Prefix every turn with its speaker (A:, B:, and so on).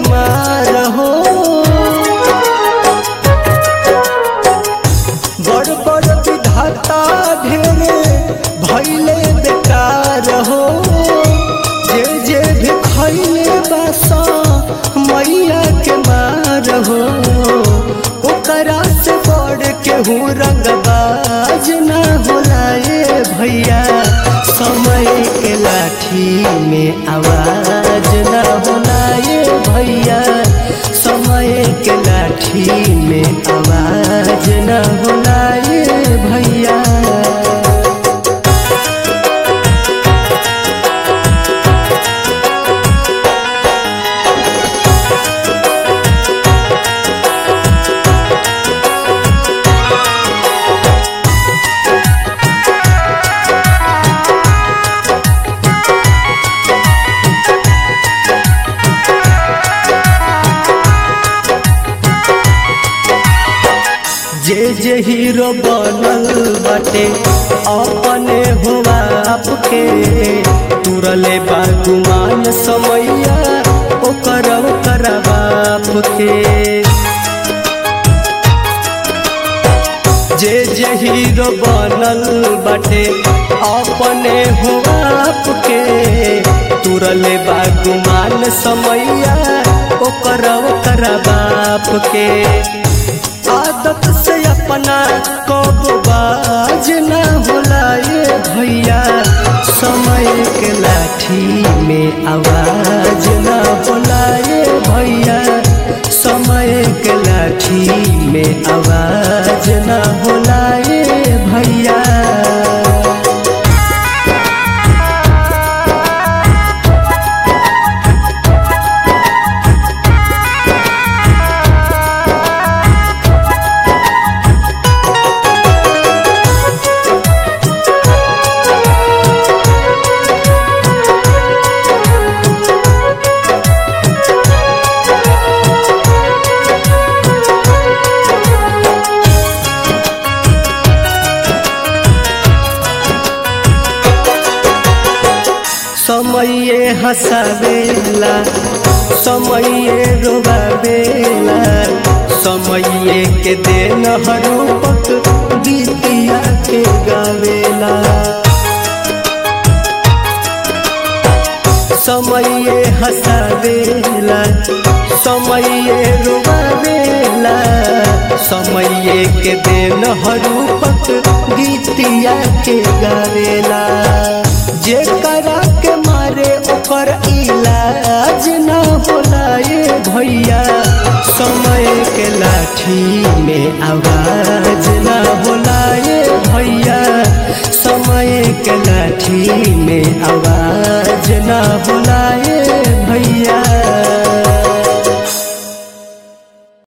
A: मार हो बड़ बड़ विधाता ढेरे भैले बेकार हो जे जे भी खैले बासा मैया के मार हो ओकरा से बड़ केहू रंगबाज ना होला ए भैया समय के लाठी में आवाज ना होला ए भैया समय के लाठी में आवाज ना होला ए भैया जे जे हीरो बनल बाटे अपने हो आपके तुरले बागुमान समैया ओकर ओकर बाप के जे जे हीरो बनल बाटे अपने हो आपके तुरले बागुमान समैया ओकर ओकर बाप के आदत से अपना कब बाज न होला ये भैया समय के लाठी में आवाज न होला ये भैया समय के लाठी में आवाज न होला ये भैया समये हंसावेला समये रोवावेला समये के देन हरूपक गीतिया के गावेला समये हंसावेला समये रोवावेला समये के देन हरूपक गीतिया के गावेला जे करा के मारे ओकर इलाज न होला ये भैया समय के लाठी में आवाज न होला ये भैया समय के लाठी में आवाज न होला ये भैया